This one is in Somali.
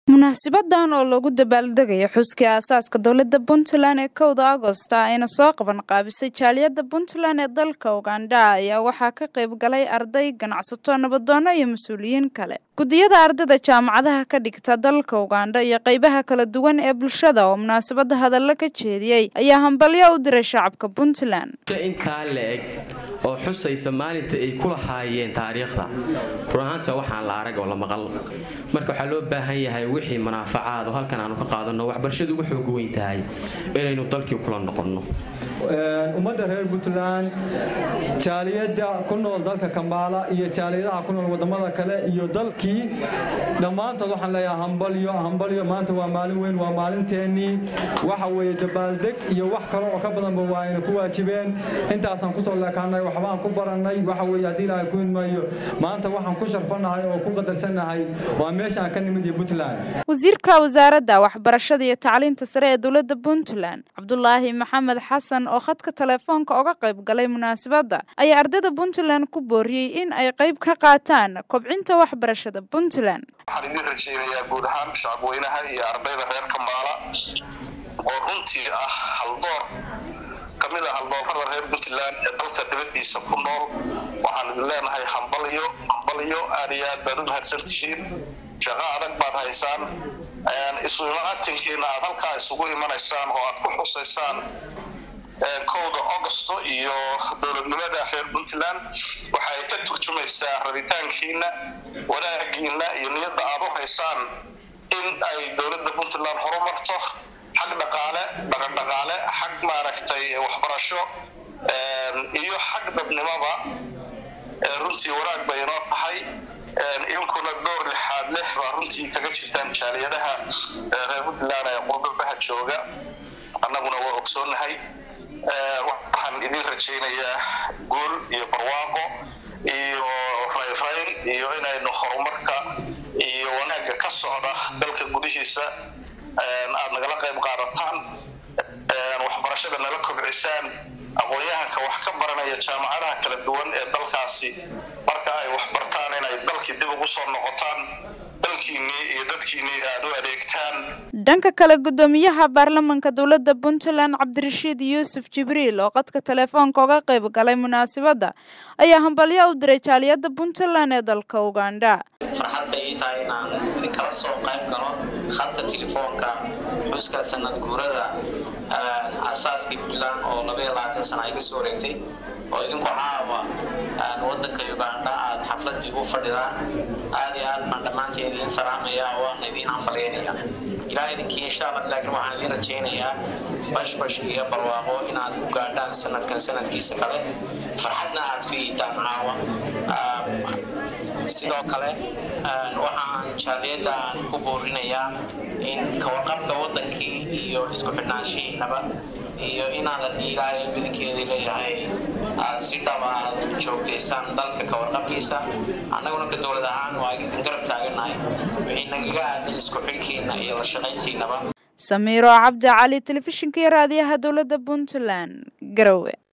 munaasibadan oo lagu dabaaldegaya xuskii aasaaska dowladda puntland ee kowda agosta ayna soo qaban qaabisay jaaliyadda puntland ee dalka ugandha ayaa waxaa ka qayb galay arday ganacsato nabadoono iyo mas-uuliyiin kale guddiyada ardayda jaamacadaha ka dhigta dalka ugandha iyo qeybaha kala duwan ee bulshada oo munaasabada hadallo ka jeediyey ayaa hambalyo u diray shacabka puntland intaa la eg oo xusaysa maalinta ay ku lahaayeen taariikhda run ahaanta waxaan la arag oo la maqal marka waxaa loo baahan yahay wixii manaafacaad oo halkan aanu ka qaadanno waxbarashadu ugu xooga weyn tahay inaynu dalkii kula noqonno ummadda reer puntland jaaliyadda ku nool dalka kambaala iyo jaaliyadaha ku nool wadamada kale iyo dalkii dhammaantood waxaan leeyahay hambalyo hambalyo maanta waa maalin weyn waa maalinteennii waxa weeye dabaaldeg iyo wax kale oo ka badanba waa ayna ku waajibeen intaasaan kusoo leekaanay waxbaan ku barannay waxa weeye haddii ilaahay ku idmayo maanta waxaan ku sharfannahay oo ku qadarsannahay waa meeshaan ka nimid iyo puntland wasiirka wasaaradda waxbarashada iyo tacliinta sare ee dowladda puntland cabdulaahi maxamed xasan oo khadka telefoonka oga qayb galay munaasabadda ayaa ardayda puntland ku booriyey in ay qayb ka qaataan kobcinta waxbarashada puntland waxaan idin rajaynayaa guud ahaan shacabweynaha iyo ardayda reer kambaala oo runtii ah haldoor kamid ah haldoorada reer puntland ee dalka dibadiisa ku nool waxaan idin leenahay hambalyo hambalyo aad iyo aad baad u mahadsantihiin shaqo adag baad haysaan isu imaatinkiina aad halkaa isugu imanaysaan oo aad ku xusaysaan kowda augusto iyo dowladnimada reer puntland waxay ka turjumaysaa rabitaankiina wanaagiina iyo niyadda aad u haysaan in ay dowladda puntland horumarto xag dhaqaale dhaqandhaqaale xag maaragtay waxbarasho iyo xag dhabnimaba runtii wanaag bay inoo tahay idinkuna door lixaad leh baa runtii kaga jirtaan jaaliyadaha reer puntland ee qurbabaha jooga annaguna waa ogsoonnahay waxaan idin rajaynayaa guul iyo barwaaqo iyo rayrayn iyo inaynu horumarka iyo wanaagga ka socda dalka gudihiisa aad nagala qayb qaadataan waxbarashada nala kobcisaan aqoon-yahanka wax ka baranaya jaamacadaha kala duwan ee dalkaasi marka ay wax bartaan inay dalkii dib ugu soo noqotaan dalkiinnii iyo dadkiinnii aad u adeegtaan dhanka kale guddoomiyaha baarlamanka dowladda puntland cabdirashiid yuusuf jibriil oo qadka telefoonka oga qayb galay munaasabadda ayaa hambalyo u diray jaaliyadda puntland ee dalka ugandha farxad bay ii tahay inaan idinkala soo qayb galo khadka telefoonka xuska sanad guurada aasaaskii puntland oo labaiyo labaatan sana ay kasoo wareegtay oo idinku caawa wadanka ugandha aada xafladii u fadhidaan aada iyo aad baan dhammaanteen idiin salaamaya waana idiin hambalyeynaya ilaa idinkii insha allah laakiin waxaan idiin rajaynayaa bashbash iyo barwaaqo inaad ku gaadhaan sanadkan sanadkiisa kale farxadna aad ku iidaan caawa sidoo kale waxaan jaaliyadaan ku boorinayaa in kawarqabka wadankii iyo isku xidhnaanshihiinaba iyo inaad haddii ilaahay badankeedii leeyahay aad si dhaba aad joogtaysaan dalka kawarqabkiisa annaguna ka dowlad ahaan waa idin garab taaganahay wixii nagaga aadan isku xidhkiina iyo la shaqayntiinaba samiiro cabdi cali telefishinka iyo raadiyaha dowladda puntland garowe